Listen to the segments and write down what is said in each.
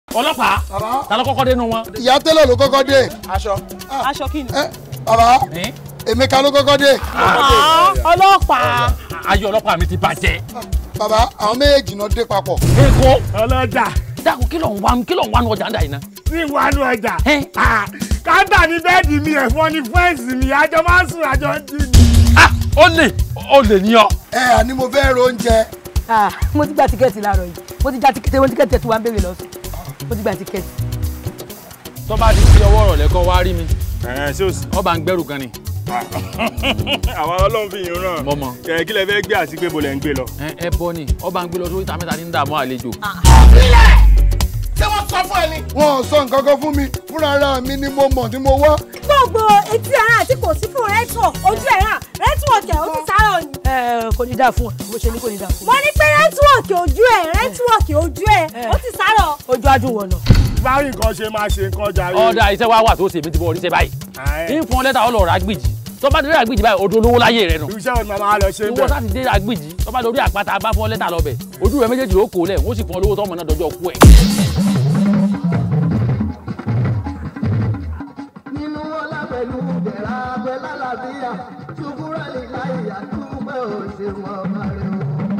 ọlọ́pàá ta ló kọ́kọ́ dénú wọn. ìyá tẹ́lẹ̀ ló kọ́kọ́ dé. aṣọ. aṣọ kí ni. bàbá Emeka ló kọ́kọ́ dé. ọlọ́pàá. ayé ọlọ́pàá mi ti bàjẹ́. bàbá àwọn méjèèjì náà dé papọ̀. èkó. ọlọ́jà. dákun kí ló ń wá kí ló ń wá nu ọjà ń dà yìí ná. ní ìwánu ọjà. káńtà ní bẹ́ẹ̀dì mi ẹ̀fọn ní fẹ́ǹsì mi àjọ máa ń sùn àjọ ń jí ni. ó lè ó lè ní ọ. ẹ àní mo fẹ́ ro oúnjẹ. Ah, mo ti gba tíkẹ́ẹ̀tì láàárọ̀ yìí mo ti gba tíkẹ́ẹ̀tì mo ti tíkẹ́ẹ̀tì tí wàá ń béèrè lọ́sùn mo ti gba tíkẹ́ẹ̀tì. tó bá di sí ọwọ́ rọ̀ lẹ́kọ́ wá rí mi. ẹ ṣé o sì. ọba ń gbẹ́rù kan ni. àwọn ọlọ́run fi yín ràn. Mo mọ̀. ẹ kí lẹ fẹ́ gbé àti pé bo lẹ ń gbé lọ. ẹ ẹ bọ ni ọba ń gbé lọ sórí ìta mẹ́ta ní ń dààmú àlejò. ṣé wọ́n sọ fún ẹ ni. wọn ò sọ nǹkan kan fún mi fúnra ara mi ni mo mọ̀ tí mo wá. gbogbo etí ara àti kò sí fún rẹ́tọ̀ ojú ẹ̀ hàn rẹ́tíwọ̀kì ẹ̀ ó ti sáré ni. ẹ kò ní dáa fún ọ bó ṣe ní kò ní dáa fún mo ní pé rẹ́tíwọ̀kì ojú ẹ̀ rẹ́tíwọ̀kì ojú ẹ̀ ó ti sáré. ojú adùn wọ̀nà. báyìí nǹkan ṣe máa ṣe nǹkan jàre. ọ̀dà iṣẹ́ wa wà tó ṣe mi ti bọ̀ oríṣẹ́ báyìí. ń fún ọ lẹ́tà ọlọ́ọ̀rọ̀ agbèjì tó bá dé agbèjì báyìí odò olówó láyé rẹ nù. iṣẹ́ ọ̀nà máa lọ ṣe ń ìwọ sáà ti dé agbèjì tó bá lórí àpáta bá fún ọ lẹ́tà lọ́bẹ̀ ojú rẹ méjèèjì ló kó lẹ̀ wọ́n sì fún ọ lówó tọ́mọ náà dọjọ́ kú ẹ̀. nínú ọlá pẹ̀lú bẹ̀rẹ̀ abẹ́ lálàbíyà ṣùgbọ́n lè láyà túbọ̀ òṣèwọ̀n ọba rẹ̀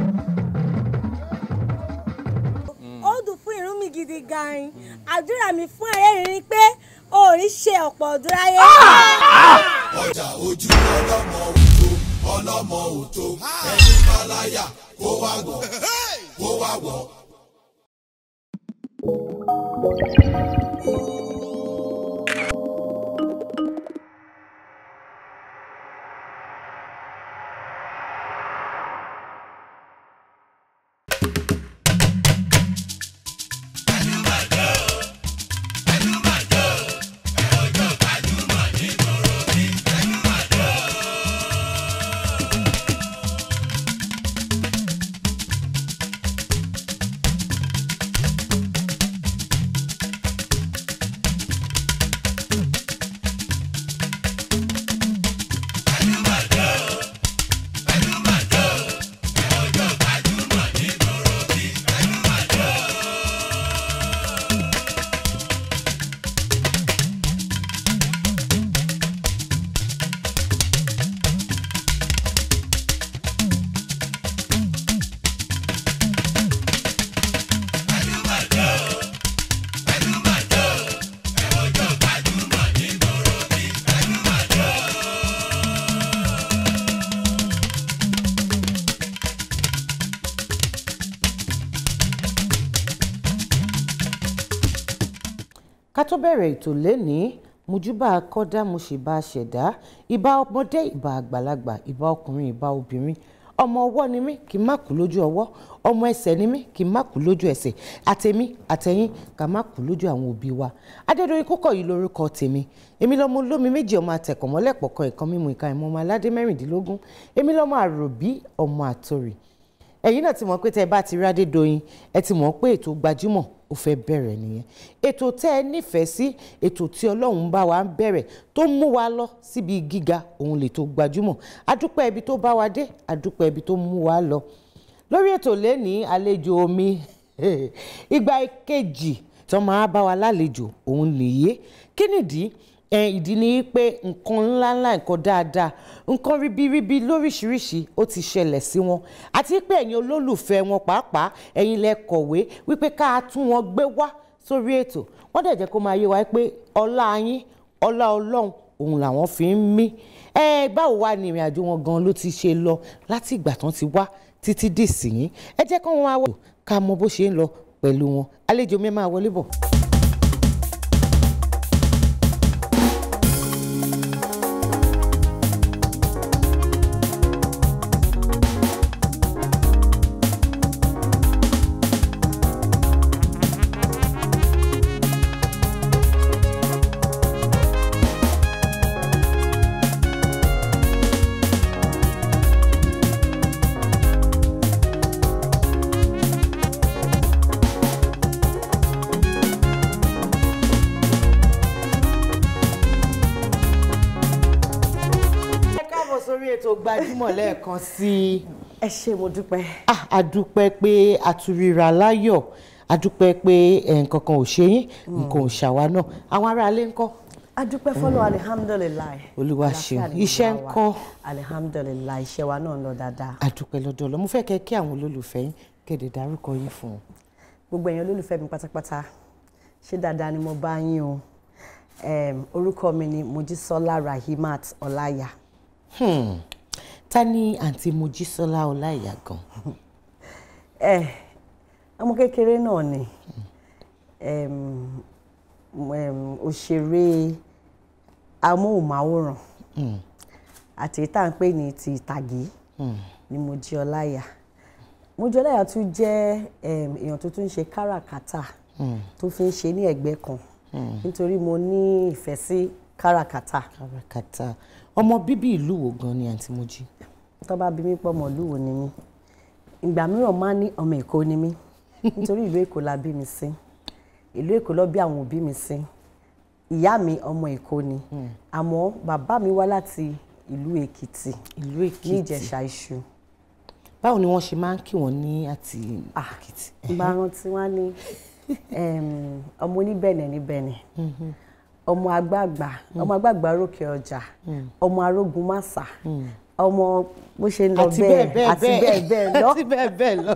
o. ó dùn fún irun mi gidi gan-an àdúrà mi fún ẹ̀rẹ́ rí pé o ò ní ṣe ọ̀pọ̀ ọdún láyé. ọjà ojú ọlọ́mọ òtó ọlọ́mọ òtó ẹni báláyà kó wá gbọ́ kó wá gbọ́. ká tó bẹ̀rẹ̀ ètò lénìí mojúbà kọ́dá mo sì bá a ṣẹ̀dá ìbà ọmọdé ìbà àgbàlagbà ìbà ọkùnrin ìbà obìnrin ọmọ ọwọ́ ni mí kí n má kú lójú ọwọ́ ọmọ ẹsẹ̀ ni mí kí n má kú lójú ẹsẹ̀ àtẹ̀mí àtẹ̀yìn ká má kú lójú àwọn òbí wa adédọ̀yìn kókọ̀ yìí lórúkọ tèmi èmi lọ́mọ olómi méjì ọmọ àtẹ̀kọ̀mọ́lẹ̀ pọ̀kan ìkan mímu ìka ìmọ̀ ọmọ aládé mẹ́rìndínlógún èmi lọ́mọ àròbí ọmọ àtòrì ẹ̀yin náà ti mọ̀ pé tẹ́ ẹ bá ti rí Adédoyin ẹ ti mọ̀ pé ètò gbajúmọ̀ ó fẹ́ bẹ̀rẹ̀ nìyẹn ètò tẹ́ ẹ nífẹ̀ẹ́ sí ètò tí Ọlọ́run bá wa ń bẹ̀rẹ̀ tó mú wa lọ síbi gíga òun lè tó gbajúmọ̀ adúpẹ́ ibi tó bá wa dé adúpẹ́ ibi tó mú wa lọ lórí ètò lẹ́ni àlejò omi ìgbà kejì tó máa bá wa lálejò òun nìyé kí nìdí ẹ ìdí ni pé nǹkan ńláńlá nǹkan dáadáa nǹkan ribiribi lóríṣiríṣi ó ti ṣẹlẹ̀ sí wọn àti pé ẹ̀yin olólùfẹ́ wọn pàápàá ẹ̀yin lẹ kọ̀wé wípé ká tún wọn gbé wá sórí ètò wọ́n dẹ̀ jẹ́ kó máa yé wa pé ọlá yín ọlá ọlọ́run òun làwọn fi ń mí ẹ báwo wá ní ìrìn àjò wọn gan ló ti ṣe lọ láti ìgbà tán ti wá títí dì sí yín ẹ jẹ́ kó wọn wá wò ká mọ bó ṣe ń lọ pẹ̀lú wọn àlejò mi máa wọlé bọ̀. ẹ káàbọ̀ sórí ètò gbajúmọ̀ lẹ́ẹ̀kan sí i. ẹ ṣé mo dúpẹ́. Ah, a dúpẹ́ pé a tún ríra láyọ̀ a dúpẹ́ pé ẹ̀, nǹkan kan ò ṣe yín nǹkan ò ṣàwa náà àwọn aráalé ńkọ́ adúpẹ́ fọlọ́ alihamudulilayi Olúwa ṣeun. Iṣẹ́ ńkọ́? alihamudulilayi iṣẹ́ wa náà ń lọ dáadáa a dúpẹ́ lọ́dọ̀ Ọlọ́run mo fẹ́ kẹ́ kí àwọn olólùfẹ́ yín kéde dárúkọ yín fún wọn. gbogbo èèyàn olólùfẹ́ mi pátápátá ṣé dáadáa ni mo bá yín o Em, orúkọ mi ni mojísọ́lá rahimat ọláyà Hmm. ta ni àǹtí mojísọ́lá ọláìyá gan ẹ ọmọ kékeré náà ni Em, em, òṣèré amóhùnmáwòrán àti tá à ń pè ní ti ìtàgé ni Mojí Ọláìyá Mojí Ọláìyá tún jẹ́ em, èèyàn tó tún ń ṣe káràkátà tó fi ń ṣe ní ẹ̀gbẹ́ kan nítorí mo ní ìfẹ́ sí káràkátà kàràkàtà ọmọ bíbí ìlú wo gan ni àǹtí mojí. tó bá bí mi pọ̀ mọ́ ìlú wo ni mí ìgbà mìíràn máa ń ní ọmọ Èkó ni mí nítorí ìlú Èkó la bí mi sí ìlú Èkó ló bí àwọn òbí mi sí ìyá mi ọmọ Èkó ni àmọ́ bàbá mi wá láti ìlú Èkìtì ìlú ní èkìtì Ìjẹ̀ṣà Iṣu báwo ni wọ́n ṣe máa ń kí wọ́n ní àti èkìtì. ìgbà rántí wá ní em, ọmọ oníbẹ̀nẹ̀ ní bẹ̀nẹ̀ ọmọ àgbààgbà ọmọ àgbààgbà rókè ọjà ọmọ arógun màsà ọmọ bó ṣe ń lọ àti bẹ́ẹ̀ bẹ́ẹ̀ àti bẹ́ẹ̀ bẹ́ẹ̀ lọ àti bẹ́ẹ̀ bẹ́ẹ̀ lọ.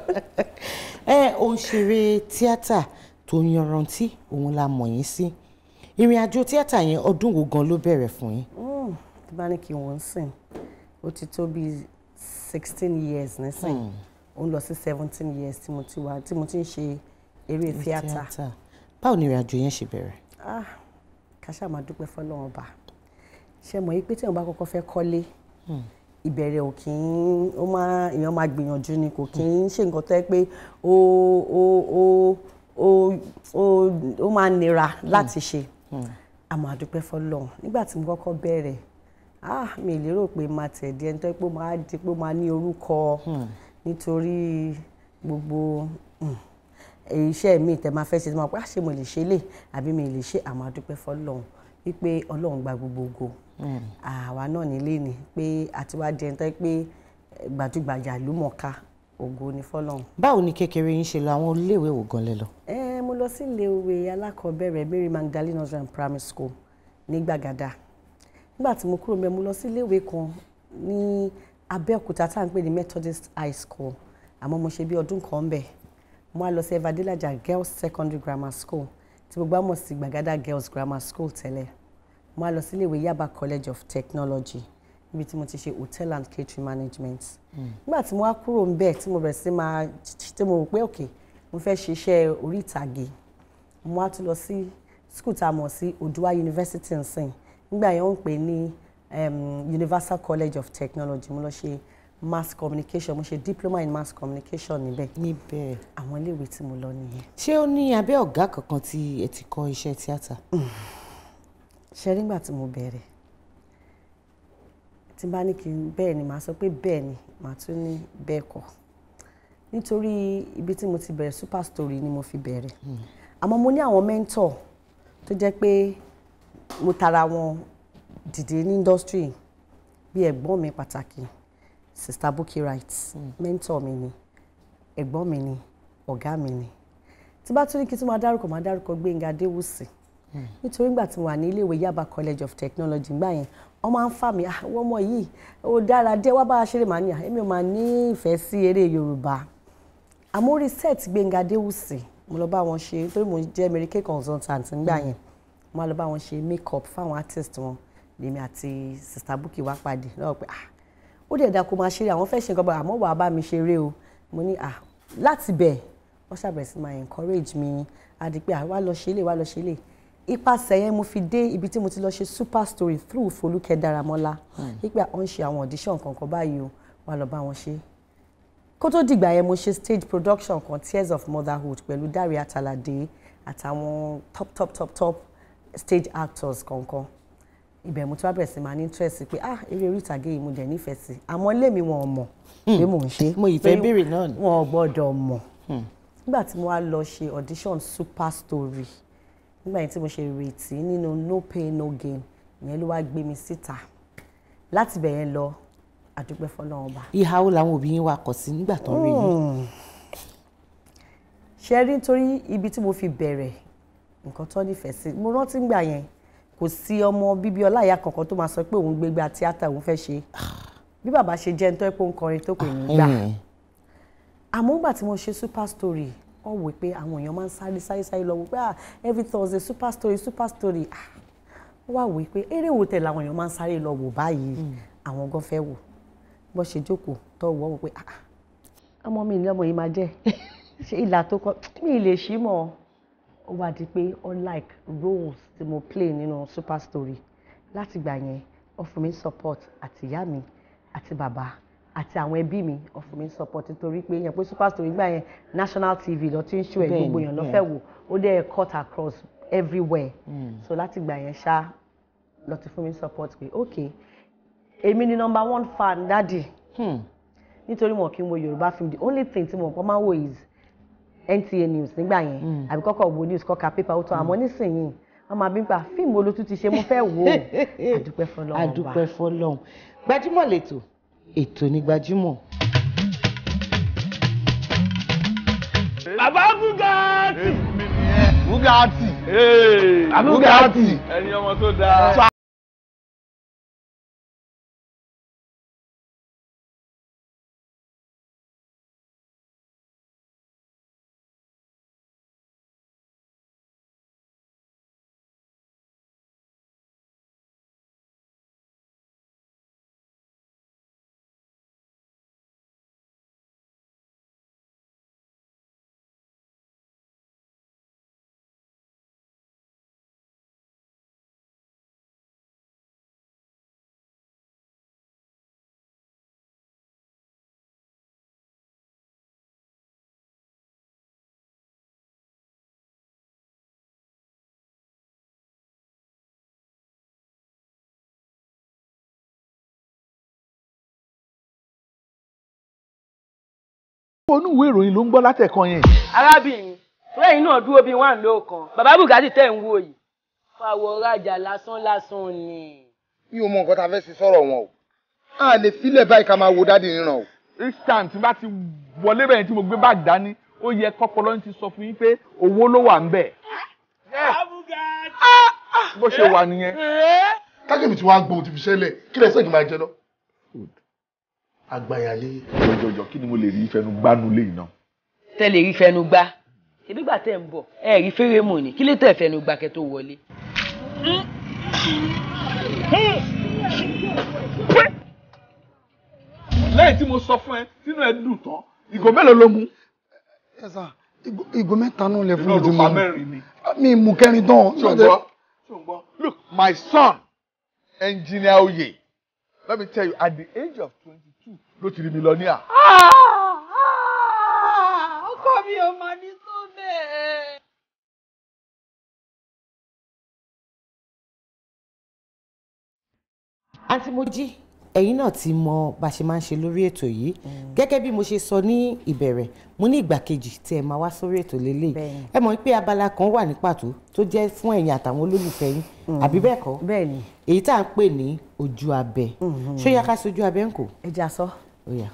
ẹ òǹṣèré tíátà tó yanrantí òun la mọ̀ yín sí ìrìn àjò tíátà yẹn ọdún wo gan ló bẹ̀rẹ̀ fún yín. Mm, tí bá ní kí wọ́n sìn ó ti tó bíi sixteen years nísìn ó ń lọ sí seventeen years tí mo ti wà tí mo ti ń ṣe eré tíátà báwo ni ìrìn àjò yẹn ṣe bẹ̀rẹ̀. ah kàṣà máa dúpẹ́ fọlọ́run ọba ṣe mọ̀ yìí pé tí èèyàn bá kọ́kọ́ fẹ́ kọ́lé ìbẹ̀rẹ̀ ò kì í ó máa èèyàn máa gbìyànjú ni kò kì í ṣe nǹkan tó yẹ pé ó ó ó ó ó ó máa nira láti ṣe a máa dúpẹ́ fọlọ́run nígbà tí mo kọ́kọ́ bẹ̀rẹ̀ ah mi ì lérò pé máa tẹ̀ di ẹni tó yẹ pé ó máa di pé ó máa ní orúkọ nítorí gbogbo mm, èyí iṣẹ́ mi tẹ máa fẹ́ ṣe tí mo pẹ́ àṣé mo lè ṣe lè àbí mi lè ṣe àmọ́ àdúpẹ́ fọlọ́run wípé ọlọ́run gba gbogbo ògo àwa náà nílé ni pé àti wá di ẹni tó yẹ pé eh, gbajúgbajà ló mọ̀ọ́ká ògo ni fọlọ́run. báwo ni kékeré yín ṣe lọ àwọn iléèwé wo gan lẹ lọ. ẹ mo lọ sí iléèwé alákọ̀ọ́bẹ̀rẹ̀ Mary Magdalene nursery and primary school ní Gbàgádà nígbà tí mo kúrò mẹ́ mo lọ sí iléèwé kan ní Abẹ́òkúta tá à ń pè ní Methodist High School àmọ́ mo ṣe bí ọdún kan ń bẹ̀ mo wá lọ sí Evadelaja Girls Secondary Grammar School tí gbogbo àmọ̀ sí Gbàgádà Girls Grammar School tẹ́lẹ̀ mo wá lọ sí iléèwé Yaba College of Technology níbi tí mo ti ṣe hotel and catering management nígbà tí mo wá kúrò ń bẹ̀ tí mo bẹ̀rẹ̀ sí máa tí mo rò pé òkè mo fẹ́ ṣiṣẹ́ orí ìtàgé mo wá tún lọ sí school tá a mọ̀ sí Odua University nsìn nígbà yẹn wọ́n ń pè ní um, Universal College of Technology mo lọ ṣe mass communication mo ṣe diploma in mass communication níbẹ̀ níbẹ̀ àwọn iléèwé tí mo lọ nìyẹn. ṣé ó ní abẹ́ ọ̀gá kankan tí ẹ ti kọ́ iṣẹ́ tíátà. ṣe nígbà tí mo bẹ̀rẹ̀ tí n bá ní kí n bẹ́ẹ̀ ni màá sọ pé bẹ́ẹ̀ ni màá tún ní bẹ́ẹ̀ kọ́ nítorí ibi tí mo ti bẹ̀rẹ̀ super story ni mo fi bẹ̀rẹ̀ àmọ́ mo ní àwọn mentor tó jẹ́ pé mo tara wọn dìde ní industry bí ẹ̀gbọ́n mi pàtàkì sista Bukky Wright mentor mi ni ẹ̀gbọ́n mi ni ọ̀gá mi ni tí bá tún ní kí tí máa dárúkọ máa dárúkọ Gbénga Adéwùsì nítorí ìgbà tí mo wà ní iléèwé Yaba College of Technology gbà yẹn wọ́n máa ń fà mí àwọn ọmọ yìí ó dára dé wá bá a ṣeré màá ní à èmi ò máa ní ìfẹ́ sí eré Yorùbá àmọ́ orí set Gbénga Adéwùsì mo lọ bá wọn ṣe nítorí mo jẹ́ Mary-Kay consultant ńgbà yẹn mo wá lọ bá wọn ṣe make up fáwọn artist wọn lèmi àti sista Bukky wá pàdé lọ́wọ́ pé ah ó dẹ̀ da kó máa ṣeré àwọn fẹ́ ṣe nǹkan bá àmọ́ wàá bá mi ṣeré o mo ní ah láti bẹ̀ wọ́n ṣàbẹ̀rẹ̀ sí máa encourage mi àdí pé ah wá lọ ṣe lè wá lọ ṣe lè ipasẹ̀ yẹn mo fi dé ibi tí mo ti lọ ṣe super story through Folúkẹ́ Dáramọ́lá wípé à ń ṣe àwọn audition kankan báyìí o wá lọ bá wọn ṣe kó tó dìgbà yẹn mo ṣe stage production kan Tears of Motherhood pẹ̀lú Dáre Àtàlàdé àtàwọn top top top top stage actors kankan ibẹ̀ mo ti wá bẹ̀rẹ̀ sí máa ní interest pé ah eré orí ìtàgé yìí mo dẹ̀ nífẹ̀ẹ́ sí àmọ́ lèmi wọn ò mọ̀ pé mò ń ṣe mo ìfẹ́ pé béèrè náà ni. wọn ò gbọ́dọ̀ mọ̀ nígbà tí mo wá lọ ṣe audition super story nígbà yẹn tí mo ṣe retí nínú no pain no gain ìyẹn ló wá gbé mi síta láti bẹ̀ yẹn lọ àdúpẹ́ fọlọ́run ọba. ìhà wo làwọn òbí yín wá kọ̀ sí nígbà tó ń rí yín. ṣe rí nítorí ibi tí mo fi bẹ̀rẹ̀ nǹkan tó nífẹ̀ẹ́ sí mo rántí ngbà yẹn kò sí ọmọ bíbí ọláìyá kankan tó máa sọ pé òun gbégbá tíátà òun fẹ́ ṣe bí bàbá ṣe jẹ́ nítorí pé ó ń kọrin tó pè ní gbà àmọ́ nígbà tí mo ṣe super story wọ́n wò pé àwọn èèyàn máa ń sáré sáré sáré lọ wò pé ah every thursday super story super story ah wọ́n wá wò pé eré wo tẹ̀ làwọn èèyàn máa ń sáré lọ wò báyìí àwọn gan fẹ́ wò bó ṣe jókòó tó wọ́ wò pé ah ah, ọmọ mi ní ọmọ yìí máa jẹ́ ṣé ìlà tó kọ mi ì lè ṣí mọ́ ó wá di pé unlike roles tí mo play nínú super story láti gbà yẹn ó fún mi support àti ìyá mi àti bàbá àti àwọn ẹbí mi ó fún mi support nítorí pé yẹn pé super story gbà yẹn national tv lọ tí ń ṣó ẹ Bẹ́ẹ̀ni, gbogbo èèyàn lọ bẹ́ẹ̀. fẹ́ wò ó dẹ̀ cut across everywhere so láti gbà yẹn ṣá lọ ti fún mi support pé ok èmi ni number one fan dádì nítorí wọn kì í wo yorùbá film the only thing tí mo kọ́ máa ń wò is NTA news nígbà yẹn àbí kọ́kọ́ wo news kọ́ka paper ó tán àmọ́ nísìnyìí wọ́n máa bí n pa fíìmù olótú ti ṣe mo fẹ́ wò ó àdúpẹ́ fọlọ́run ọba. adúpẹ́ fọlọ́run gbajúmọ̀ lẹ́tọ̀ ètò ní gbajúmọ̀. bàbá bugatti. bugatti bugatti. ẹni ọmọ tó dáa. onú ìwé ìròyìn ló ń gbọ́ látẹ̀kan yẹn. arábìnrin lẹ́yìn náà dúró bíi wà lóòkan bàbá bugatti tẹ̀ ń wò yìí fàwọ̀ rajà lásán lásán ni. mi ò mọ nǹkan tá a fẹ́ ṣe sọ̀rọ̀ wọn o a lè filẹ̀ báyìí ká máa wo dáàdi ríran o. each time tí n bá ti wọlé bẹ̀yẹn tí mo gbé báàgì dání ó yẹ kọ́pọ̀lọ́ ti sọ fún yín pé owó ló wà ń bẹ̀. bó ṣe wà nìyẹn. kákẹ́mi tí wàá gbóhùn ti fi ṣẹlẹ̀ kí lẹ sẹ́yìn máa jẹ lọ. àgbàyàlé. jọjọjọ kí ni mo lè rí ìfẹnu gbánú lé iná. tẹ́lẹ̀ rí fẹnu gbá ṣebí gbà tẹ̀ ń bọ̀ ẹ rí fẹ́rẹ́mù ni kí ló tẹ̀ fẹnu gbà kẹ́ tó wọlé. lẹ́yìn tí mo sọ fún ẹ tínú ẹ dùn tán ìgò mélòó ló mú. ẹ sà ìgò mẹ́ta náà lẹ fún iná mi ló tí fa mo mẹ́rin ni. mi mú kẹrin tán. ṣùgbọ́n ṣùgbọ́n look my son engineer Oye let me tell you at the age of twenty-two ló ti rí millionaire. ọkọ mi ò máa ní tó bẹ́ẹ̀. àǹtí Mojí ẹ̀yin náà ti mọ bá a ṣe máa ń ṣe lórí ètò yìí gẹ́gẹ́ bí mo ṣe sọ ní ìbẹ̀rẹ̀ mo ní ìgbà kejì tí ẹ máa wá sórí ètò lélẹ̀ ẹ mọ̀ pé abala kan wà ní pàtó tó jẹ́ fún ẹ̀yin àtàwọn olólùfẹ́ yín àbí bẹ́ẹ̀ kọ́ bẹ́ẹ̀ ni èyí tá à ń pè ní ojú abẹ ṣó yá ká sojú abẹ ń kò. ẹ jà sọ. ó yá.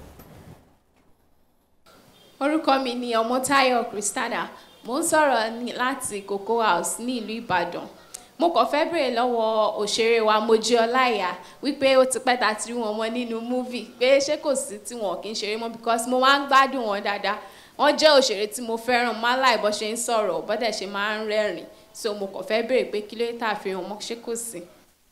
orúkọ mi ni ọmọtáyọ̀ Christiana mo ń sọ̀rọ̀ ní- láti Cocoa House ní ìlú Ìbàdàn mo kàn fẹ́ bèrè lọ́wọ́ òṣèré wa Mojí Ọláìyá wípé ó ti pẹ́ ta ti rí wọn mọ́ nínú múvì pé ṣé kò sí tí wọn kì í ṣeré mọ́ because mo máa ń gbádùn wọn dáadáa wọ́n jẹ́ òṣèré tí mo fẹ́ràn máa láì bọ́ ṣe ń sọ̀rọ̀ bọ́dẹ̀ ṣe máa ń rẹ́rìn so mo kàn fẹ́ bèrè pé kí ló dé tá a fi hàn mọ́ ṣé kò sí.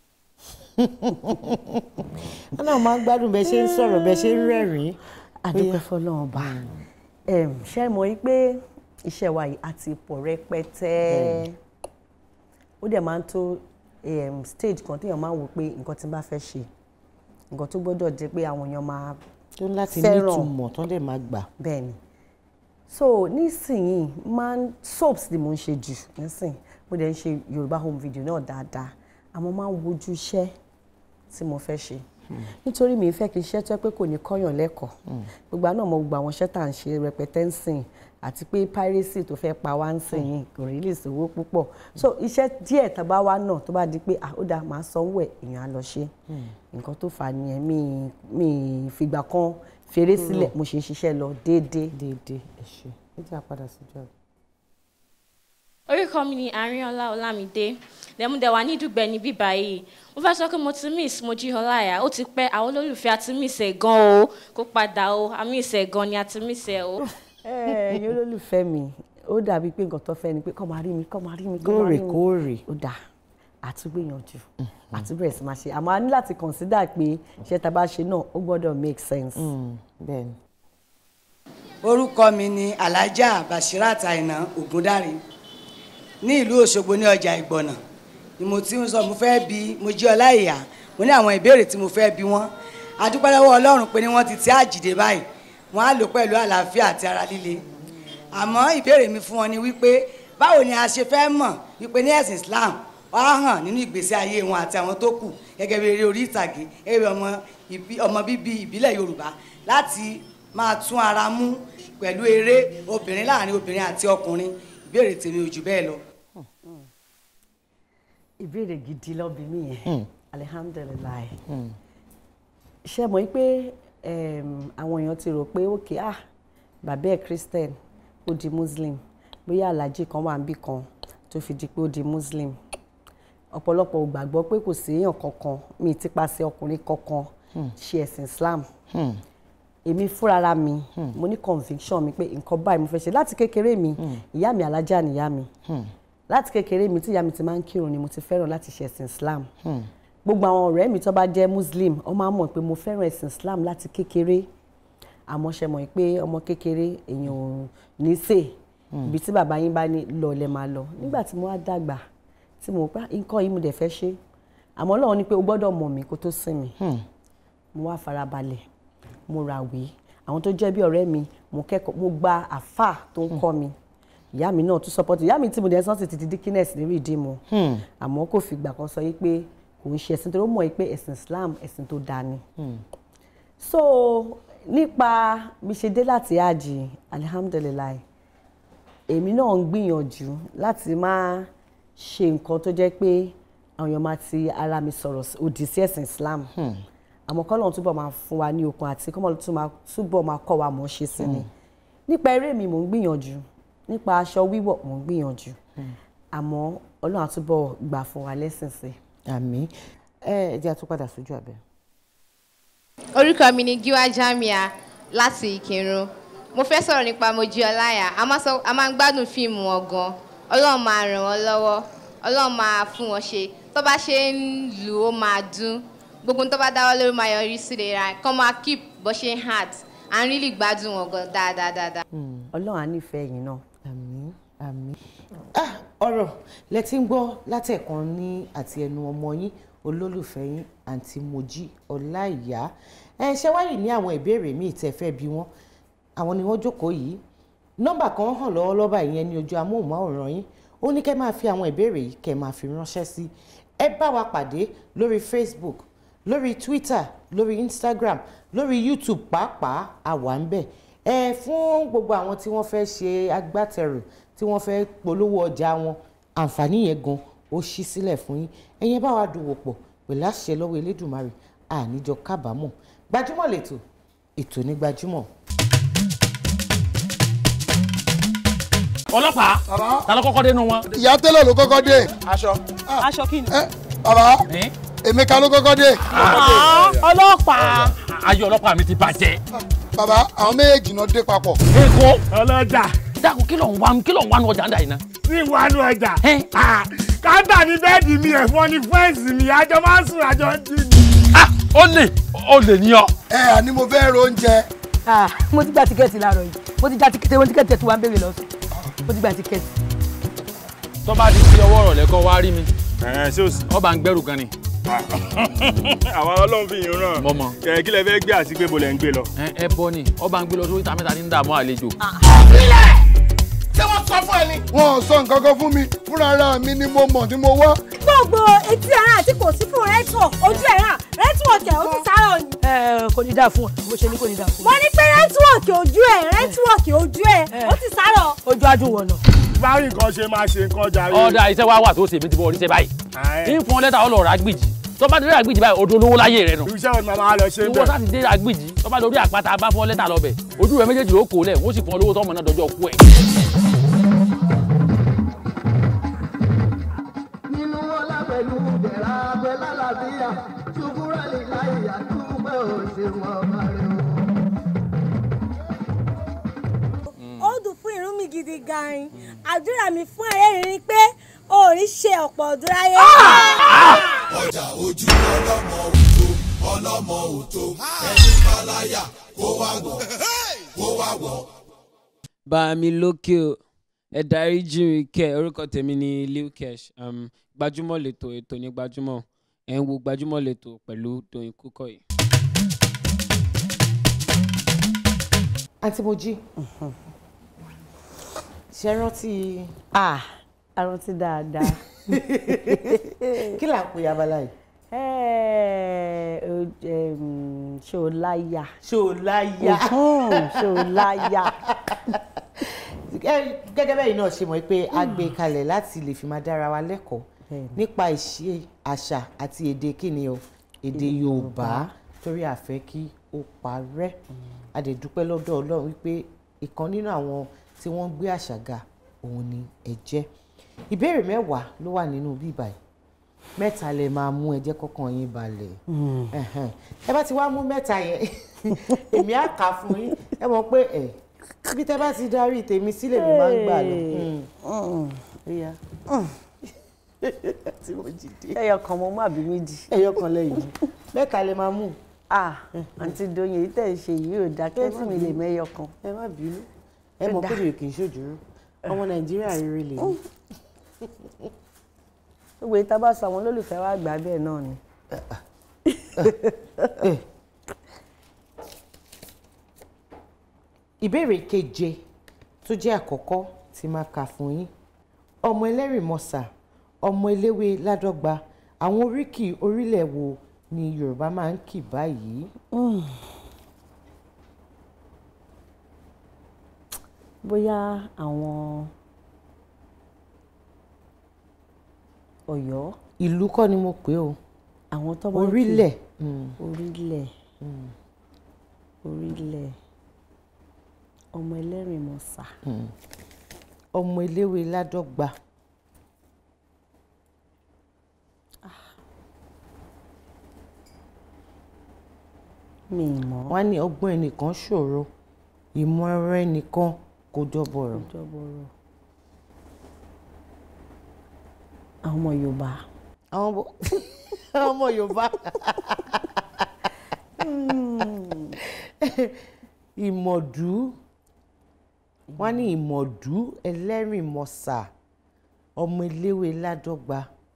wọn náà máa ń gbádùn bẹ ṣe ń sọ̀rọ̀ bẹ ṣe ń rẹ́rìn-ín. adúpẹ́ fọlọ́run ọba ṣe mọ̀ yí pé iṣẹ́ wa yìí àti pọ̀ rẹpẹtẹ ó dẹ̀ máa ń tó em, stage kan téèyàn máa ń wò pé nǹkan tí n bá fẹ́ ṣe nǹkan tó gbọ́dọ̀ jẹ́ pé àwọn èèyàn máa tó ń láti fẹ́ràn. nítumọ̀ tán dẹ̀ máa gbà. bẹ́ẹ̀ ni so nísìnyìí máa ń soaps ni mo ń ṣe jù nísìnyí mo dẹ̀ ń ṣe yorùbá home video náà dáadáa àmọ́ máa ń wojú iṣẹ́ tí mo fẹ́ ṣe nítorí mi fẹ́ kí iṣẹ́ tó yẹ pé kò ní kọ́yàn lẹ́kọ̀ọ́ gbogbo àná mo gba àwọn iṣẹ́ tá à ń ṣe rẹpẹtẹ ń sìn àti pé piracy tó fẹ́ pa wá ń sìn yìí kò rí lè sówó púpọ̀ so iṣẹ́ díẹ̀ tá a bá wá náà tó bá di pé ah ó dáa màá sanwó ẹ̀ èèyàn á lọ ṣe nǹkan tó fà á nìyẹn mi mi fìgbà kan fèrè sílẹ̀ mo ṣe ń ṣiṣẹ́ lọ déédéé. déédéé ẹ ṣe. ẹ jẹ́ àpadà síjú àbẹ̀. orúkọ mi ni àríọlá ọlámídé lẹ́múdẹ̀ wà ní ìdúgbẹ́ ní bíbá yìí mo fẹ́ sọ pé mo ti miss mojí ọláyà ó ti pẹ́ àwọn olólùfẹ́ àti miss ẹ̀ gan o kó padà o a miss ẹ̀ gan ni àti miss ẹ̀ o. ẹ̀yin olólùfẹ́ mi ó dàbí pé nǹkan tó fẹ́ ni pé kọ́ máa rí mi kọ́ máa rí mi kọ́ máa rí mi Lóòrèkóòrè. ó dà àtúgbìyànjú àtúbẹ̀rẹ̀ sí máa ṣe àmọ́ a ní láti consider pé iṣẹ́ tá a bá ṣe náà ó gbọ́dọ̀ make sense. bẹ́ẹ̀ni. orúkọ mi ni alhaja bashirat aina ogundare ní ìlú òṣogbo ní ọjà ìgbọ̀nà ni mo ti ń sọ mo fẹ́ bi mo jí ọlá ìyá mo ní àwọn ìbéèrè tí mo fẹ́ bi wọ́n adúpẹ́ lọ́wọ́ ọlọ́run pé ní wọ́n ti ti àjìdè báyìí wọ́n á lò pẹ̀lú àlàáfíà àti ara líle àmọ́ ìbéèrè mi fún wọn ni wípé báwo ni a ṣe fẹ́ mọ̀ wípé ní ẹ̀sìn islam wọ́n á hàn nínú ìgbésí ayé wọn àti àwọn tó kù gẹ́gẹ́ bí eré orí ìtàgé gẹ́gẹ́ bí ọmọ ìbí- ọmọ bíbí ìbílẹ̀ yorùbá láti máa tún ara mú pẹ̀lú eré obìnrin láàrin obìnrin àti ọkùnrin ìbéèrè tèmi ò jù bẹ́ẹ̀ lọ. ìbéèrè gidi lọ́bi mí yẹn alihamdulilayi ṣe mọ̀ pé em, àwọn èèyàn ti rò pé ok ah bàbá ẹ̀ christian ó di muslim bóyá alájí kan wà níbì kan tó fi di pé ó di muslim ọ̀pọ̀lọpọ̀ ò gbàgbọ́ pé kò sí èèyàn kankan mi ti paṣẹ ọkùnrin kankan ṣe ẹ̀sìn islam èmi fúnra mi mo ní conviction mi pé nǹkan báyìí mo fẹ́ ṣe láti kékeré mi ìyá mi alájà nìyá mi láti kékeré mi tí ìyá mi ti máa ń kírun ni mo ti fẹ́ràn láti ṣe ẹ̀sìn islam gbogbo àwọn ọ̀rẹ́ mi tó bá jẹ́ muslim wọ́n máa ń mọ̀ pé mo fẹ́ràn ẹ̀sìn islam láti kékeré àmọ́ ṣe mọ̀ pé ọmọ kékeré èèyàn ò ní sè ibi tí bàbá yín bá ní lọ lẹ máa lọ nígbà tí mo wá dàgbà tí mo pa nǹkan yìí mo dẹ̀ fẹ́ ṣe àmọ́ Ọlọ́run ní pé o gbọ́dọ̀ mọ̀ mí kó tó sìn mí mo wá farabalẹ̀ mo ràwé àwọn tó jẹ́ bí ọ̀rẹ́ mi mo kẹ́kọ̀ọ́ mo gba àfà tó ń kọ́ mi ìyá mi náà tún support ìyá mi tí mo dẹ̀ sọ́n sì ti di dikines ní rìdíìmù àmọ́ kò fìgbà kan sọ yí pé kò ń ṣe ẹ̀sìn tó mọ̀ yí pé ẹ̀sìn Islam ẹ̀sìn tó dáa ni so nípa bí ṣe dé láti àjì alihamdulilayi èmi náà ń gbìyànjú láti máa ṣe nǹkan tó jẹ́ pé àwọn èèyàn máa ti ara mi sọ̀rọ̀ òdì sí ẹ̀sìn Islam àmọ́ kọ́ lóun túbọ̀ máa fún wa ní okun àti kọ́ lóun túbọ̀ máa kọ́ wa mọ̀ ṣe sí ni nípa eré mi mò ń gbìyànjú nípa aṣọ wíwọ̀ mò ń gbìyànjú àmọ́ Ọlọ́run àtúbọ̀ gbà fún wa lẹ́sìn sí. àmín ẹ ẹ jẹ́ àtúpadà sójú àbẹ̀. orúkọ mi ni Gíwá Jamia láti Ìkírun mo fẹ́ sọ̀rọ̀ nípa Mojí Ọláyà a máa sọ- a máa ń gbádùn fíìmù wọn gan Ọlọ́run máa ràn wọ́n lọ́wọ́ Ọlọ́run máa fún wọn ṣe tó bá ṣe ń lù ó máa dún gbogbo tó bá dáwọ́ lórí máa yọrí sí rere kọ́ máa keep bó ṣe ń hard à ń rí gbádùn wọn gan dáadáa dáadáa. Ọlọ́run á nífẹ̀ẹ́ yín náà. àmín àmín. ah ọ̀rọ̀ lẹ ti ń gbọ́ látẹ̀kan ní àti ẹnu ọmọ yín olólùfẹ́ yín àǹtí Mojí Ọláìyá ẹ ṣe wáyé ní àwọn ìbéèrè míì tẹ́ fẹ́ bí wọ́n àwọn ni wọ́n jókòó yìí nọ́mbà kan hàn lọ́wọ́lọ́wọ́ báyìí yẹn ní ojú amóhùnmáwòrán yín ó ní kẹ́ máa fi àwọn ìbéèrè yìí kẹ́ máa fi ránṣẹ́ sí ẹ bá wa pàdé lórí Facebook lórí Twitter lórí Instagram lórí YouTube pàápàá àwa ń bẹ̀ ẹ fún gbogbo àwọn tí wọ́n fẹ́ ṣe agbátẹrù tí wọ́n fẹ́ polówó ọjà wọn àǹfààní yẹn gan ó ṣí sílẹ̀ fún yín ẹ̀yin bá wa dòwò pọ̀ pẹ̀lú àṣẹ lọ́wọ́ Elédùmarè àníjọ kábàámọ̀ gbajúmọ̀ lẹ́tọ̀ ètò ní gbajúmọ̀. ọlọ́pàá ta ló kọ́kọ́ dé nu wọn. ìyá tẹ́lẹ̀ ló kọ́kọ́ dé. aṣọ. aṣọ kí ni. bàbá Emeka ló kọ́kọ́ dé. ọlọ́pàá. ayé ọlọ́pàá mi ti bàjẹ́. bàbá àwọn méjèèjì náà dé papọ̀. èkó ọlọ́jà. dákun kí ló ń wá kí ló ń wá nu ọjà ń dà yìí ná. ní ìwánu ọjà. Ah, káńtà ní bẹ́ẹ̀dì mi ẹ̀fọn ní fẹ́ǹsì mi àjọ máa ń sùn àjọ ń jí ni. ó lè ó lè ní ọ. ẹ àní mo fẹ́ ro oúnjẹ. Ah, mo ti gba tíkẹ́ẹ̀tì láàárọ̀ yìí mo ti gba tíkẹ́ẹ̀tì mo ti tíkẹ́ẹ̀tì tí wàá ń béèrè lọ́sùn mo ti gba tíkẹ́ẹ̀tì. tó bá di sí ọwọ́ ọ̀rọ̀ lẹ́kọ́ wá rí mi. ẹ ṣé o sì. ọba ń gbẹ́rù gan ni. àwọn ọlọ́run fi yín ràn. Mo mọ̀. kẹ kí lẹ fẹ́ gbé àti pé bo lẹ ń gbé lọ. ẹ ẹ bọ ni ọba ń gbé lọ sórí ìta mẹ́ta ní dààmú àlejò. ṣé wọ́n sọ fún ẹ ni. wọn ò sọ nǹkan kan fún mi fúnra ara mi ni mo mọ̀ tí mo wá. gbogbo etí ẹran àti kò sí fún rẹ́tọ̀ ojú ẹran rẹ́tíwọ̀kì ẹ̀ ó ti sárọ̀ ni. ẹ kò ní dáa fún ẹ bó ṣe ní kò ní dáa fún mo ní pé rẹ́tíwọ̀kì ojú ẹ̀ rẹ́tíwọ̀kì ojú ẹ̀ ó ti sárọ̀. ojú adùn wọ̀ náà. báyìí nǹkan ṣe máa ṣe nǹkan jàre. ọ̀dà iṣẹ́ wa wà tó ṣe mi ti bọ̀ oríṣẹ́ báyìí. ní fún ọ lẹ́tà ọlọ́ọ̀rọ̀ agbèjì tó bá dé àgbìjì báyìí odò olówó láyé rẹ nù. iṣẹ́ wo ni màmá lọ ṣe ìwọ bẹ́ẹ̀. sáà ti dé àgbìjì tó bá lórí àpáta bá fọ́ lẹ́tà lọ́bẹ̀ ojú rẹ méjèèjì ó kò lẹ̀ wọ́n sì fún ọ lówó tọ́mọ náà dọjọ́ kú ẹ̀. nínú ọlá pẹ̀lú bẹ̀rẹ̀ abẹ́ lálàbíyà ṣùkúrẹ́ lè láyà túbẹ̀ ò ṣe wọn máa rẹ̀ o. ó dùn fún irun mi gidi gan-an àdúrà mi fún ẹ̀rẹ́ rí pé o ò ní ṣe ọ̀pọ̀ ọdún láyé. ọjà ojú ọlọ́mọ òtó ọlọ́mọ òtó ẹni báláyà kó wá wọ̀ kó wá wọ̀. bá mi lókè o ẹ darí jí mi kẹ orúkọ tèmi ni Lil Kesh um, gbajúmọ̀ lẹ́tọ̀ ètò ní gbajúmọ̀ ẹ̀ ń wo gbajúmọ̀ lẹ́tọ̀ pẹ̀lú Doyin Kúkọ̀yí. àǹtí Mojí ṣe rántí. ah arántí dáadáa. kí là ń pè abala yìí. Ẹ́ẹ̀, o- em, ṣé o láyà. ṣé o láyà. Mhm, ṣé o láyà. Ẹ- gẹ́gẹ́ bẹ́ẹ̀ náà ṣe mọ̀ pé a gbé kalẹ̀ láti lè fi máa dára wa lẹ́kọ̀ọ́ nípa ìṣe àṣà àti èdè kíni o èdè Yorùbá torí a fẹ́ kí ó parẹ́ a dẹ̀ dúpẹ́ lọ́dọ̀ Ọlọ́run wípé ìkan nínú àwọn tí wọ́n ń gbé àṣà ga òun ni ẹ jẹ́ ìbéèrè mẹ́wàá ló wà nínú bíbá yìí mẹ́ta lè máa mú ẹ jẹ́ kọ́kàn yín balẹ̀ Ẹ̀hẹ̀n. ẹ bá ti wá mú mẹ́ta yẹn èmi á kà á fún yín ẹ mọ̀ pé ẹ̀ bí tẹ́ bá ti darí tèmi sílẹ̀ mi máa ń gbà lọ. Ìyá. tí mo jí dé. ẹyọ kan mo mú àbí méjì. ẹyọ kan lẹ́yìn mẹ́ta lè máa mú. ah àǹtí Doyin èyí tẹ̀ ń ṣe yìí ò dá kẹ́sì mi lè mẹ́yọ kan. ẹ má bínú ẹ mọ̀ pé èdè kì í ṣòjúrú ọmọ nàìjíríà rere lè ní. gbogbo ìta bá sọ àwọn olólùfẹ́ wa gbà bẹ́ẹ̀ náà ni. ìbéèrè keje tó jẹ́ àkọ́kọ́ tí máa kà fún yín ọmọ ẹlẹ́rìmọ̀sà ọmọ eléwé ládọ́gba àwọn oríkì orílẹ̀ wo ni yorùbá máa ń kì báyìí. bóyá àwọn Ọ̀yọ́. ìlú kọ́ ni mo pè o. àwọn tó máa ń kì orílẹ̀. orílẹ̀ orílẹ̀ ọmọ ẹlẹ́rìnmọ̀sà. Mm. ọmọ eléwé ládọ́gba. mi ì mọ̀. wọ́n á ní ọgbọ́n ẹnìkan ṣòro ìmọ̀ ẹ̀rọ ẹnìkan kò jọbọ̀rọ̀. jọbọrọ àwọn ọmọ Yorùbá. àwọn ọmọ àwọn ọmọ Yorùbá. ìmọ̀dú wọ́n ní ìmọ̀dú ẹlẹ́rìnmọ̀sà ọmọ eléwé ládọ́gba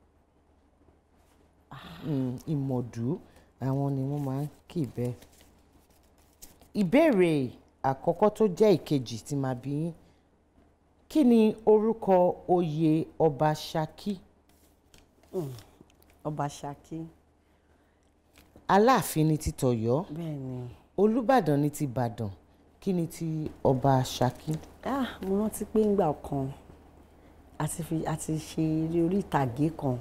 Mm, ìmọ̀dú àwọn ni wọ́n máa ń kì bẹ́ẹ̀. ìbéèrè àkọ́kọ́ tó jẹ́ ìkejì tí màá bí yín kí ni orúkọ oyè ọba Ṣakí? ọba Ṣakí. Aláàfin ni ti tọ̀yọ́ bẹ́ẹ̀ ni. Olúbàdàn ni ti Ìbàdàn kí ni ti ọba Ṣakí? ah mo rántí pé ńgbà kan àti fi àti ṣe eré orí ìtàgé kan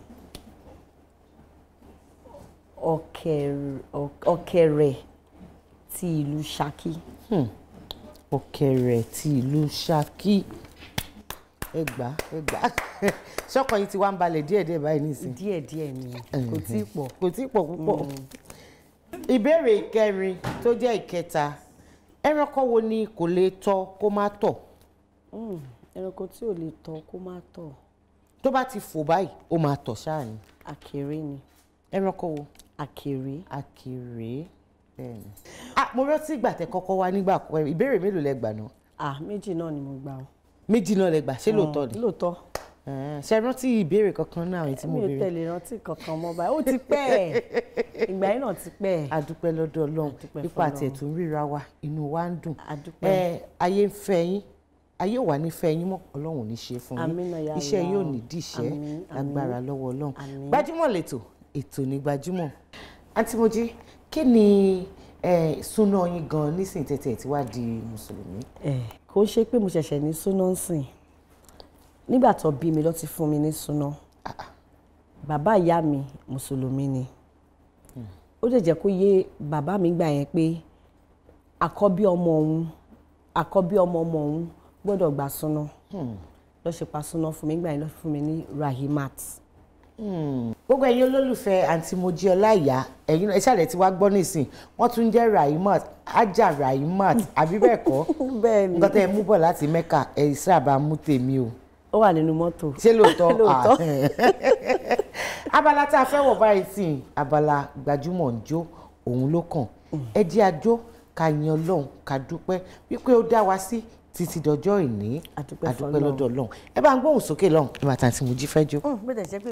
ọ̀kẹ̀rẹ̀ ọ̀kẹ̀rẹ̀ ti ìlú Ṣakí. Hmm. Ọ̀kẹ̀rẹ̀ ti ìlú Ṣakí ẹ gbà ẹ gbà ṣọkàn yìí ti wá ń balẹ̀ díẹ̀díẹ̀ báyìí nísìnyí. díẹ̀díẹ̀ ni kò tí ì pọ̀. kò tí ì pọ̀ púpọ̀. ìbéèrè ìkẹrin tó jẹ́ ìkẹta ẹranko wo ni kò lè tọ̀ kó má tọ̀ Mm, ẹranko tí ò lè tọ̀ kó má tọ̀ tó bá ti fò báyìí ó máa tọ̀ ṣáà ni. àkèré ni. ẹranko wo. àkèré. àkèré bẹ́ẹ̀ni. ah mo rántí ìgbà tẹ kọ́kọ́ wá nígbà kọ́ ìbéèrè mélòó lẹ gbà náà. ah méjì náà ni mo gbà o. méjì náà lẹ gbà ṣé lóòótọ́ ni. lóòótọ́. Eh, ṣe rántí ìbéèrè kankan náà èyí tí mo mi ò béèrè. tẹ̀lé rántí kankan mọ́ báyìí ó ti pẹ́ ẹ̀ ìgbà yìí náà ti pẹ́ ẹ̀. a dúpẹ́ lọ́dọ̀ ọlọ́run dúpẹ́ nípa fọlọ́run. àti ẹ̀tún ríra wa inú wa ń dùn. dúpẹ́. ẹ ayé ń fẹ́ yín ayé ò wá ní fẹ́ yín mọ́ ọlọ́run ò ní ṣe fún yín Àmín náà ya iṣẹ́ Allah. yóò ní díṣẹ́ Àmín, àmín. agbára lọ́wọ́ ọlọ́run Àmín. gbajúmọ̀ lẹ́tọ̀ ètò ní gbajúmọ̀. àǹtí Mojí kí ni eh, súná yín gan nísìnyí tẹ̀tẹ̀ tí wàá di mùsùlùmí. ẹ̀ kò ṣe pé mo ṣẹ̀ṣẹ̀ ní súná ń sìn nígbà tó bí mi ló ti fún mi ní súná bàbá ìyá mi mùsùlùmí ni ó dẹ̀ jẹ́ kó yé bàbá mi gbà yẹn pé àkọ́bí ọmọ òun àkọ́bí ọmọ ọmọ òun gbọ́dọ̀ gbà súná lọ́ ṣe pa súná fún mi gbà yẹn lọ́ fún mi ní Rahimat. Hmm. gbogbo ẹ̀yin olólùfẹ́ àǹtí Mojí Ọláìyá ẹ̀yin ẹ ṣàlẹ̀ tí wàá gbọ́ nísìn wọ́n tún jẹ́ Rahimat ajá Rahimat àbí bẹ́ẹ̀ kọ́ bẹ́ẹ̀ni nǹkan tẹ́ ẹ mú bọ̀ láti Mẹ́kà ẹ̀ sábà mú tèmi o. ó wà nínú mọ́tò. ṣé lóòótọ́ Lóòótọ́. Ah. abala tá a fẹ́ wọ̀ báyìí sí i, abala gbajúmọ̀ ń jó òun ló kàn ẹ jẹ́ àjò ká yin Ọlọ́run ká dúpẹ́ wípé ó dá wa sí títí dọjọ́ ìní àdúpẹ́ àdúpẹ́ lọ́dọ̀ Ọlọ́run ẹ bá ń gbóhùn sókè lọ́hùn ẹ máa tàn tí Mojí fẹ́ jó. bó tẹ̀ ṣe pé.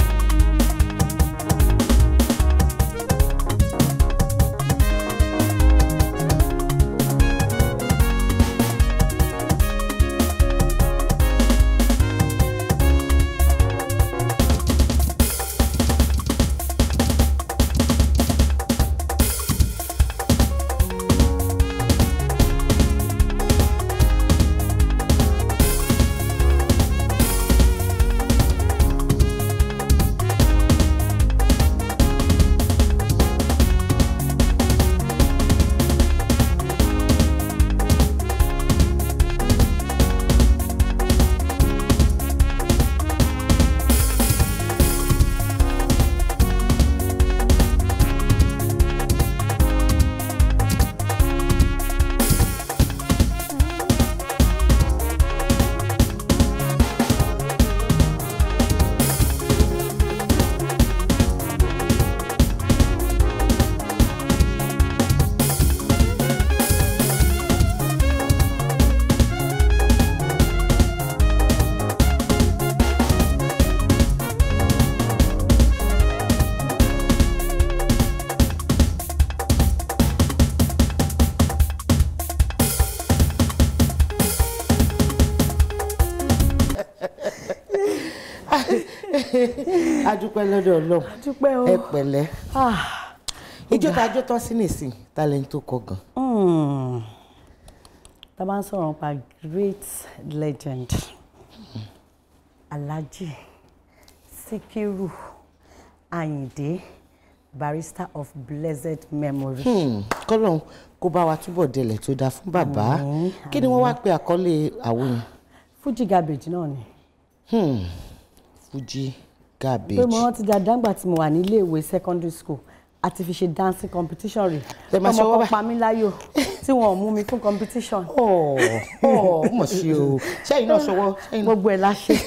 adúpẹ́ lọ́dọ̀ Ọlọ́run adúpẹ́ o ẹ pẹ̀lẹ́ ijó tá a jó tán sí nìsín talent tó kọ gan. Hmm. tá a bá ń sọ̀rọ̀ nípa great legend Alhaji Sikiru Ayinde barrister of blessed memory. Hmm, kọ́lọ́n kó bá wa túbọ̀ délẹ̀ tó dáa fún bàbá Àmín, kí ni wọ́n wá àmín. pe àkọlé àwo yẹn. Fuji garbage náà ni. Hmm, Fuji garbage. pé mo rántí dáadáa nígbà tí mo wà nílé ìwé secondary school àti fi ṣe dancing competition rè Ẹ máa ṣọwọ́ ọmọ kan báyìí. pa mí láyò tí wọn ò mú mi fún competition. ọ̀ ọ̀ mọ̀ sí o ṣẹ́yìn náà ṣọwọ́ ṣẹ́yìn náà. gbogbo ẹ̀ la ṣe.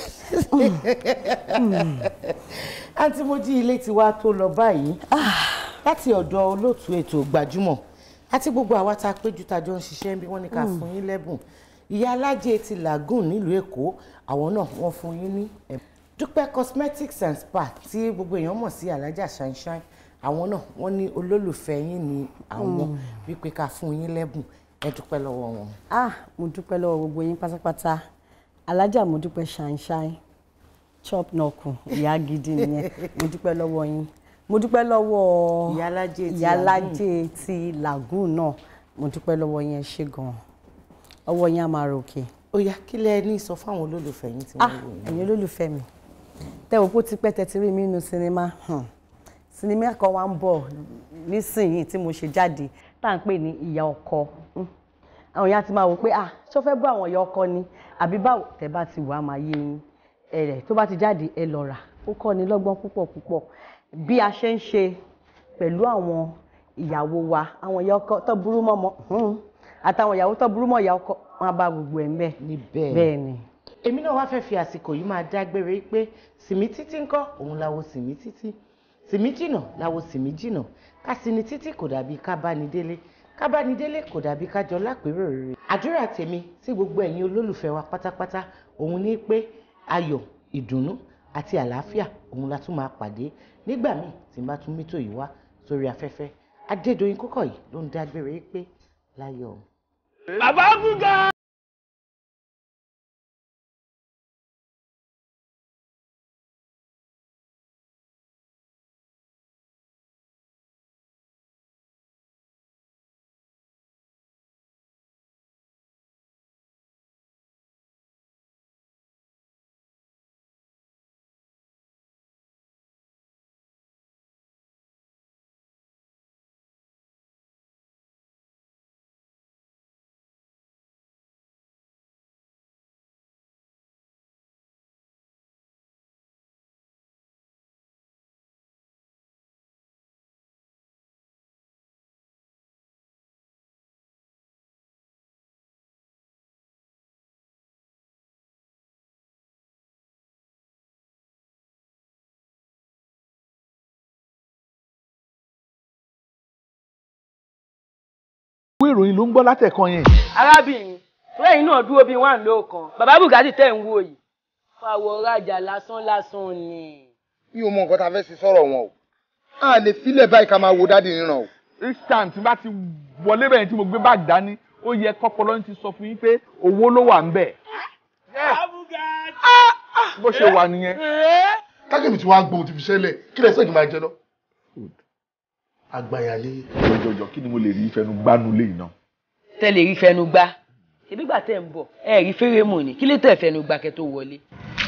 àǹtí Mojí ilé ti wá tó lọ báyìí láti ọ̀dọ̀ olóòtú ètò gbajúmọ̀ àti gbogbo àwa tá a péjú tá a jọ ń ṣiṣẹ́ bí wọ́n ní ká Mm. fún yín lẹ́bùn ìyá alájẹ ti lagoon nílùú èkó àwọn náà wọ́n fún yín ní ẹ̀bùn dúpẹ́ cosmetics and spa tí gbogbo èèyàn mọ̀ sí alájà sunshine àwọn náà wọ́n ní olólùfẹ́ yín ní àwọn Mm. wípé ká fún yín lẹ́bùn ẹ dúpẹ́ lọ́wọ́ wọn. ah mo dúpẹ́ lọ́wọ́ gbogbo yín pátápátá alájà mo dúpẹ́ ṣàǹṣàì chop nọkù ìyá gidi nìyẹn mo dúpẹ́ lọ́wọ́ yín mo dúpẹ́ lọ́wọ́ Ìyálájé ti ìyálájé ti lagoon náà mo dúpẹ́ lọ́wọ́ yín ẹ ṣé gan-an ọwọ́ yín á máa ròkè. ó yá kí lẹ ní sọ fáwọn olólùfẹ́ yín tí ah wọ́n wò yín. ẹ̀yin olólùfẹ́ mi tẹ́ wò pé ó ti pẹ́ tẹ́tí rí mi nínú sinimá hmm. sinimá kan wá ń bọ̀ nísìnyí tí mo ṣe jáde tá à ń pè ní ìyá ọkọ Hmm. àwọn èèyàn ti máa wò pé ah ṣó fẹ́ bọ́ àwọn ìyá ọkọ ni àbí báwo tẹ́ bá ti wà á máa yé yín ẹ̀rẹ̀ tó bá ti jáde ẹ lọ rà ó kọ́ ni lọ́gbọ́n púpọ̀ púpọ̀ bí a ṣe ń ṣe pẹ̀lú àwọn ìyàwó wa àwọn ìyá ọkọ tó burú mọ́ ọmọ hmm, àtàwọn ìyàwó tó burú mọ́ ìyá ọkọ wọn á bá gbogbo ẹ̀ ń bẹ̀ níbẹ̀ bẹ́ẹ̀ ni. èmi náà wá fẹ́ fi àsìkò yìí máa dágbére pé sìmí títí ńkọ́ òun láwo sìmí títí sìmí jìnà láwo sìmí jìnà ká sì ní títí kò dàbí ká bá ní délé ká bá ní délé kò dàbí ká jọ lápérò rere. àdúrà tèmi sí gbogbo ẹ̀yin olólùfẹ́ wa pátápátá òun ní pé ayọ̀ ìdùnnú àti àlàáfíà òun la tún máa pàdé nígbà míì tí n bá tún mítò yìí wá sórí afẹ́fẹ́ adédọ̀yìn kókọ̀ yìí ló ń dágbére pé láyọ̀. bàbá gúgà. ìròyìn ló ń gbọ́ látẹ̀kan yẹn. arábìnrin fúlẹ́yìn náà dúró bíi wà lóòkan bàbá bùgátì tẹ̀ ń wò yìí fàwọ̀ rajà lásán lásán ni. mi ò mọ nǹkan tá a fẹ́ ṣe sọ̀rọ̀ wọn o a lè filẹ̀ báyìí ká máa wo dáàdi níran o. each time tí n bá ti wọlé bẹ̀yẹn tí mo gbé báàgì dání ó yẹ kọ́pọ̀lọ́ ti sọ fún yín pé owó ló wà ń bẹ̀. bó ṣe wà nìyẹn. kákẹ́mi tí wàá gbóhùn ti fi ṣẹlẹ̀ kí lẹ́sẹ̀ kí n máa jẹ lọ. àgbàyàlé. jọjọjọ kí ni mo lè rí ìfẹnu gbánú lé iná. tẹ́lẹ̀ rí fẹnu gbá ṣebí gbà tẹ́ ń bọ̀ ẹ rí fẹ́rẹ́mù ni kí ló tẹ̀ fẹnu gbà kẹ́ tó wọlé.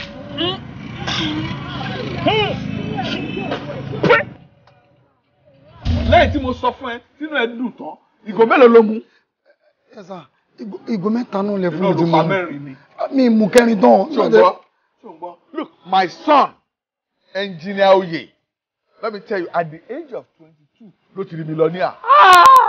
lẹ́yìn tí mo sọ fún ẹ tínú ẹ dùn tán ìgò mélòó ló mú. ẹ sà ìgò mẹ́ta náà lẹ fún iná mi tí ló mo fa mẹ́rin ni. mi mú kẹrin tán. ṣùgbọ́n ṣùgbọ́n look my son engineer Oye let me tell you at the age of twenty-two ló ti rí millionaire.